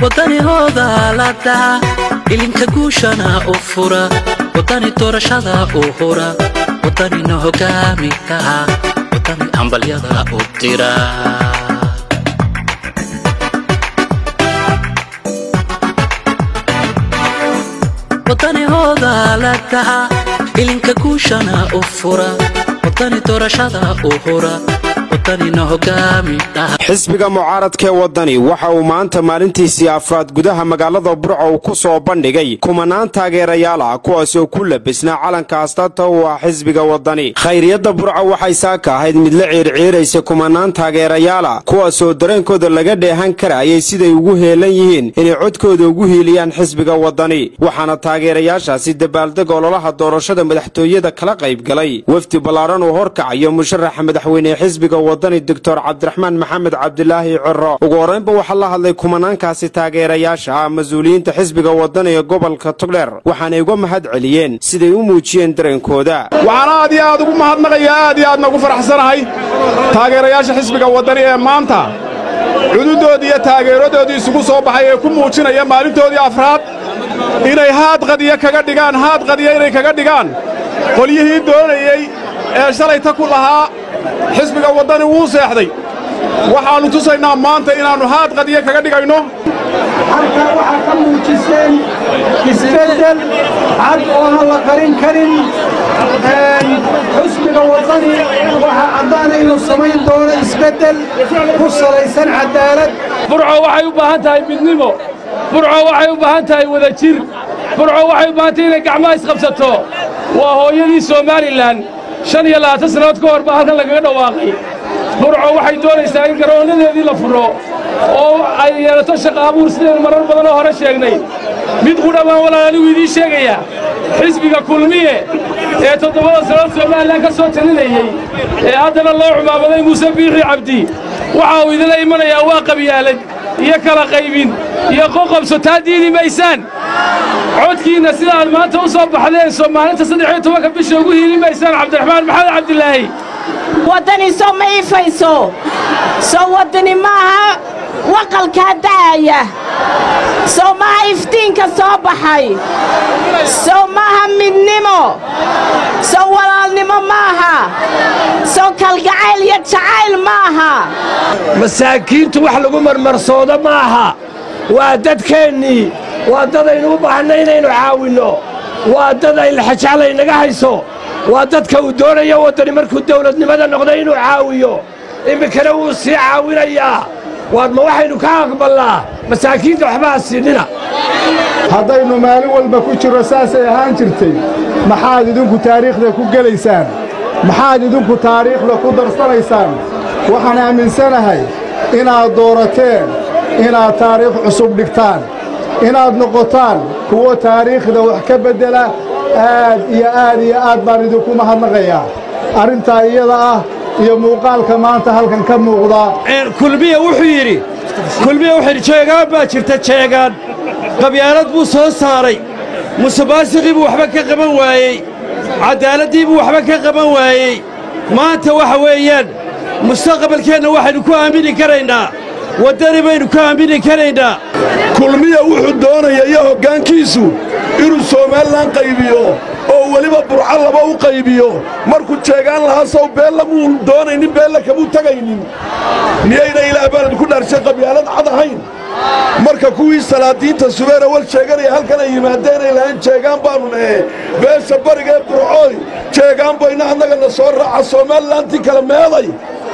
wadanihooda la dhaca ilinka guushana u fura wadani doorashada u hura wadanina hogaami kaha wadani ambalyada u dira wadanihooda la dhaca ilinka guushana u fura wadani doorashada u hura xisbiga mucaaradkee waddani waxa uu maanta maalintiisii afraad gudaha magaalada burco uu ku soo bandhigay kumanaan taageerayaal ah kuwaas oo ku labisnaa calanka astaanta u ah xisbiga waddani khayriyadda burco waxay saaka ahayd mid la ciirciiraysa kumanaan taageerayaala kuwaasoo dareenkooda laga dheehan karayay siday ugu heelan yihiin inay codkooda ugu hiiliyaan xisbiga waddani waxaana taageerayaashaasi dabaaldeg ololaha doorashada madaxtooyada kala qaybgalay wefdi ballaaran uu horkacayo musharaxa madaxweyne xisbiga wadani doctor cabdiraxmaan maxamed cabdilaahi ciro ugu horraynba waxaa la hadlay kumanaankaasi taageerayaasha ah mas-uuliyiinta xisbiga wadani ee gobolka togdheer waxaanay uga mahad celiyeen siday u muujiyeen dareenkooda waxaan aad iyo aad ugu mahadnaqayaa aad iyo aadna ugu faraxsanahay taageerayaasha xisbiga waddani ee maanta cududoodii iyo taageeradoodii isugu soo baxay ee ku muujinaya maalintoodii afraad inay haad qadiya kaga dhigaan haad qadiya inay kaga dhigaan qolyihii doonayey ee shalayta ku lahaa xisbiga waddani wuu seexday waxaannu tusaynaa maanta inaannu haad qadiya kaga dhigayno halkaa waxaa ka muujiseen isbeddel cad oo aan la qarin karin xusbiga waddani waxaa caddaana inuu samayn doono isbeddel ku salaysan caddaalad burco waxay u baahan tahay midnimo burco waxay u baahan tahay wadajir burco waxay u baahan tahay inay gacmaha isqabsato waa hooyadii somalilan shan iyo labaatan sannadood ka hor baa halkan lagaga dhawaaqay burco waxay doonaysaa in garoonnadeedii la furo oo ay yeelato shaqa abuur sidaynu marar badanoo hore sheegnay mid qudha baan walaal anigu idiin sheegayaa xisbiga kulmiye ee toddobada sannadood somalilan ka soo talinayey ee haddana loo cumaamaday muuse biixi cabdi waxa uu idinla imanayaa waa qabyaalad iyo kala qaybin iyo qoqobso taa diidi maysaan codkiinna sidaaad maanta u soo baxdeen soomaalinta saddex iyo tobanka bisha ugu hiili maysaan cabdiraxmaan maxamed cabdilaahi waddani soo ma iifayso soo waddani maaha waqalkaa da'aya sow maaha iftiinka soo baxay sow maaha midnimo sow walaalnimo maaha sow kalgacayl iyo jacayl maaha masaakiintu wax lagu marmarsoodo maaha waa dadkeennii waa dad aynu u baahanna inaynu caawinno waa dad ay laxajaclay naga hayso waa dadka uu doonayo waddani markuu dawladnimada noqday inuu caawiyo iminkana wuu sii caawinayaa waad ma waxaynu ka aqballaa masaakiinta waxbaha siinina haddaynu maalin walba ku jirro saasay ahaan jirtay maxaad idinku taariikhda ku gelaysaan maxaad idinku taariikhda ku darsanaysaan waxaan aaminsanahay inaad doorateen inaad taariikh cusub dhigtaan inaad noqotaan kuwo taariikhda wax ka beddela aad iyo aad iyo aad baan idinku mahadnaqayaa arrintaa iyada ah iyo muuqaalka maanta halkan ka muuqda kulmiya wuxuu yidhi kulmiya wuxuu yidhi jeegaan baa jirta jeegaan qabyaalad buu soo saaray musuqmaasuqii buu waxba ka qaban waayey caddaaladdii buu waxba ka qaban waayey maanta waxa weeyaan mustaqbalkeenna waxaynu ku aamini karaynaa waddani baynu ku aamini karaynaa kulmiya wuxuu doonaya iyo hoggaankiisu inuu somalilan qaybiyo oo weliba burco laba u qaybiyo markuu jeegaan lahaa sow beella muu doonaynin beella kamuu tegaynin miyayna ilaah baalad ku dhaarshay qabyaalad cad ahayn marka kuwii salaadiinta subeera wal sheeganaya halkan ay yimaadeenay lahayn jeegaan baannu nahe beesha bariga ee burcooy jeegaan bayna annaga na soo raaca somalilantii kale meeday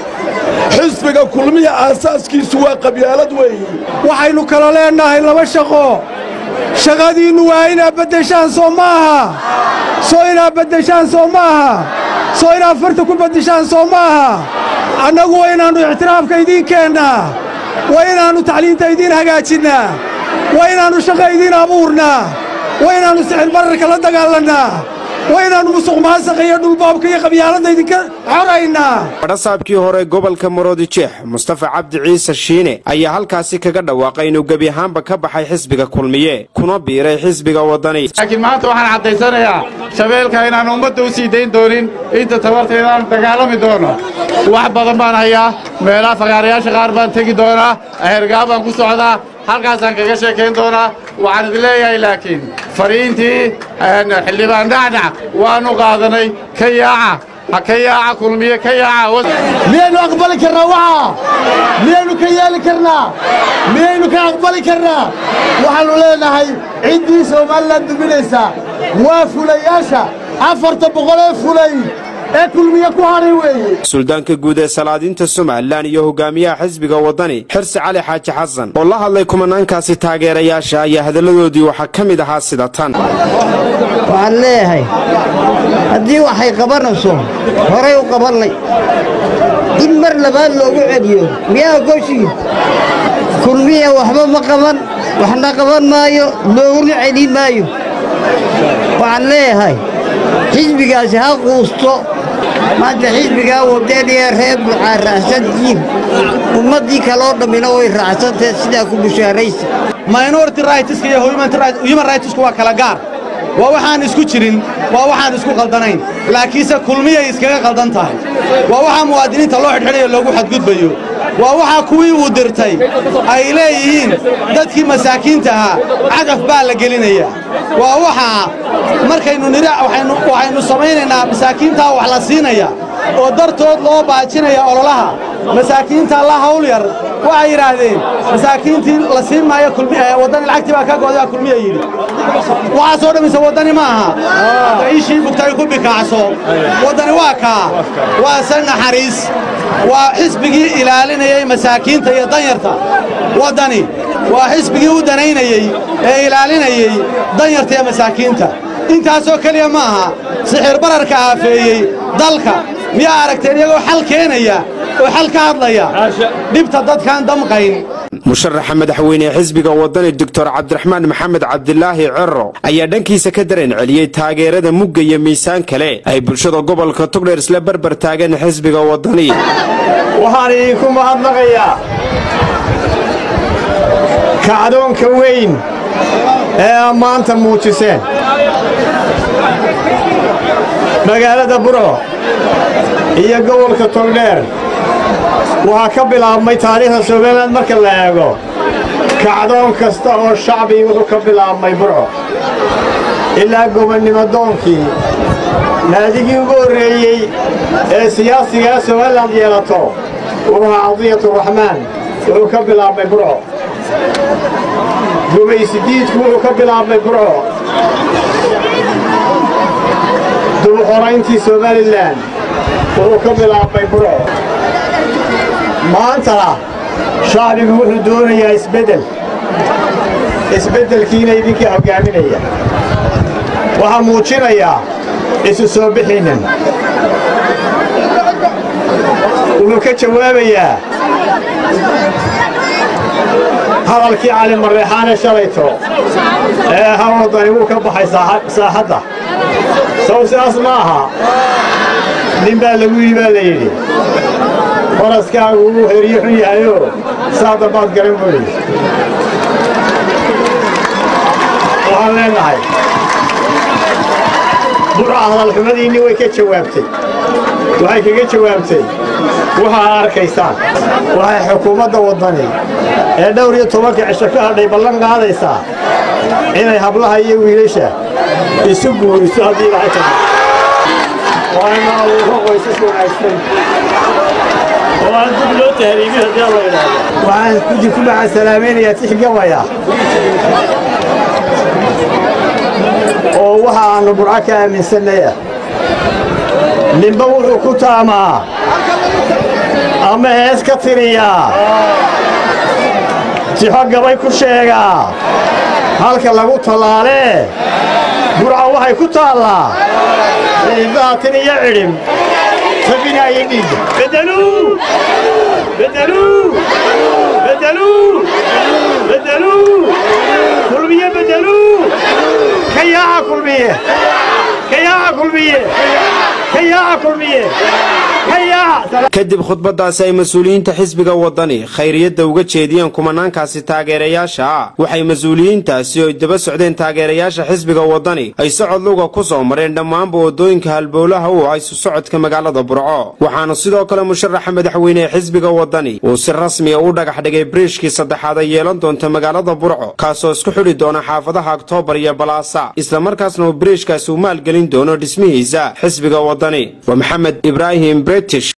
xisbiga kulmiya aasaaskiisu waa qabyaalad weeye waxaynu kala leennahay laba shaqo shaqadiinnu waa inaad beddeshaan soo ma aha soo inaad beddeshaan soo ma aha soo inaad farta ku beddeshaan soo ma aha annagu waa inaannu ictiraafka idiin keennaa waa inaannu tacliinta idiin hagaajinnaa waa inaannu shaqa idiin abuurnaa waa inaannu sixir bararka la dagaalannaa waa inaannu musuq maasaqa iyo dhulbaabka iyo qabyaaladda idinka xoraynaa badhasaabkii hore gobolka maroodijeex mustafa cabdi ciise shiine ayaa halkaasi kaga dhawaaqay inuu gebi ahaanba ka baxay xisbiga kulmiye kuna biiray xisbiga waddani laakiin maanta waxaan caddaysanayaa shabeelka inaan ummadda u sii dayn doonin inta tabarta inaan dagaalami doono wax badan baan hayaa meelaha fagaarayaasha qaar baan tegi doonaa ahergaa baan ku socdaa halkaasaan kaga sheekayn doonaa waxaan idin leeyahay laakiin fariintii xildhibaan dhacdhac waannu qaadanay ka yaaca ha ka yaaca kulmiye ka yaaca miyaynu aqbali karnaa waxa miyaynu ka yeeli karnaa miyaynu ka aqbali karnaa waxaannu leenahay ciddii somalilan duminaysa waa fulayaasha afarta boqol ee fulay ee kulmiye ku hadhay weeye suldaanka guud ee salaadiinta somalilan iyo hogaamiyaha xisbiga waddani xirsi cali xaaji xasan oo la hadlay kumanaankaasi taageerayaasha ayaa hadalladoodii waxaa ka mid ahaa sida tan waxaan leeyahay haddii waxay qabanayso horay u qabannay in mar labaad loogu celiyo miyaa goshii kulmiya waxba ma qaban waxna qaban maayo looguna celin maayo waxaan leeyahay xisbigaasi ha quusto maanta xisbigaa wadaniya reer bucaa raacsantihiin ummaddii kaloo dhammina way raacsantahe sidaa ku bushaaraysa minority rightska iyo human rightsku waa kala gaar waa waxaan isku jirin waa waxaan isku qaldanayn laakiinse kulmiyay iskaga qaldan tahay waa waxaa muwaadiniinta loo xidhxidhayo loogu xadgudbayo waa waxaa kuwii uu dirtay ay leeyihiin dadkii masaakiinta ahaa cagaf baa la gelinayaa waa waxaa markaynu nidhi waxaynu samaynaynaa masaakiintaa wax la siinaya oo dartood loo baajinaya ololaha masaakiinta la hawl yar waxay yidhaahdeen masaakiintii la siin maayo waddani lacagtii baa ka gooday baa kulmiya yidhi waxaasoo dhammaysa waddani ma aha daciishii bugtay ku bikaacso waddani waa kaa waa se naxariis waa xisbigii ilaalinayay masaakiinta iyo danyarta waddani waa xisbigii u danaynayey ee ilaalinayey danyarta iyo masaakiinta intaasoo keliya ma aha sixir bararka aafeeyey dalka miyaa aragteen iyagoo xal keenaya oo xal ka hadlaya dhibta dadkaan damqayn musharaxa madaxweyne ee xisbiga waddani doctor cabdiraxmaan maxamed cabdilaahi cero ayaa dhankiisa ka dareen celiyey taageerada mugga iyo miisaan kale ay bulshada gobolka tugdheer isla barbar taageen xisbiga waddani waxaan idinku mahadnaqayaa kacdoonka weyn ee aa maanta muujiseen magaalada burco iyo gobolka togdheer waxaa ka bilaabmay taariikhda somalilan marka la eego kacdoon kasta oo shacbigi wuxuu ka bilaabmay burco ilaa gobonnimo doonkii naadigii ugu horreeyey ee siyaasigaa somalilan yeelato wuxuu ahaa cadiyaturaxmaan wuxuu ka bilaabmay burco gumaysidiidku wuxuu ka bilaabmay burco dubuxorayntii somalilan wuxuu ka bilaabmay burco maantana shacbigu wuxuu doonayaa isbeddel isbeddelkiina idinkaa hoggaaminaya waxaa muujinayaa isu soo bixiinnan wuxuu ka jawaabayaa hadalkii cali marreexaane shalayto ee hawadani wuu ka baxay saaxadda sow sidaas ma aha nin baa lagu yidhi baa la yidhi faraskaagu wuu heriyo xun yahayoo saa dambaad garan buuyi waxaan leennahay burca hadalxumadiinni way ka jawaabtay waxay kaga jawaabtay waxaa arkaysaan waxay xukuumadda waddani ee dhowr iyo tobanka cisho ka hadhay ballan qaadaysaa inay hablaha iyo wiilasha isu guuriso haddii ilaahay tahay waana abuuro qoysas wanaagsan oo aan dib loo tahriibin haddii alla yidhaahdo waxaan kudi ku maxaa salaamaynayaa tix gabaya oo waxa aannu burco ka aaminsannay ah ninba wuxuu ku taamaa ama hees ka tiriyaa tixo gabay ku sheegaa halka lagu tallaalee burca waxay ku taallaa cidibdaha tin iyo cidhib tabinaayo dhiigga bedeluu bedeluu bedeluu bedeluu kulmiye bedeluu ka yaaca kulmiye ka yaaca kulmiye ka kadib khudbadaasi ay mas-uuliyiinta xisbiga wadani khayriyadda uga jeediyeen kumanaankaasi taageerayaasha ah waxay mas-uuliyiintaasi oy daba socdeen taageerayaasha xisbiga wadani ay socod luga ku soo mareen dhammaanba waddooyinka halbowlaha u haysu socodka magaalada burco waxaana sidoo kale musharaxa madaxweyne ee xisbiga wadani uu si rasmiya u dhagax dhigay biriishkii saddexaad ay yeelan doonta magaalada burco kaasoo isku xidhi doona xaafadaha oktoobar iyo balaasa islamarkaasna uu biriishkaasi u maalgelin doono dhismihiisa xisbiga wadani waa maxamed ibraahim british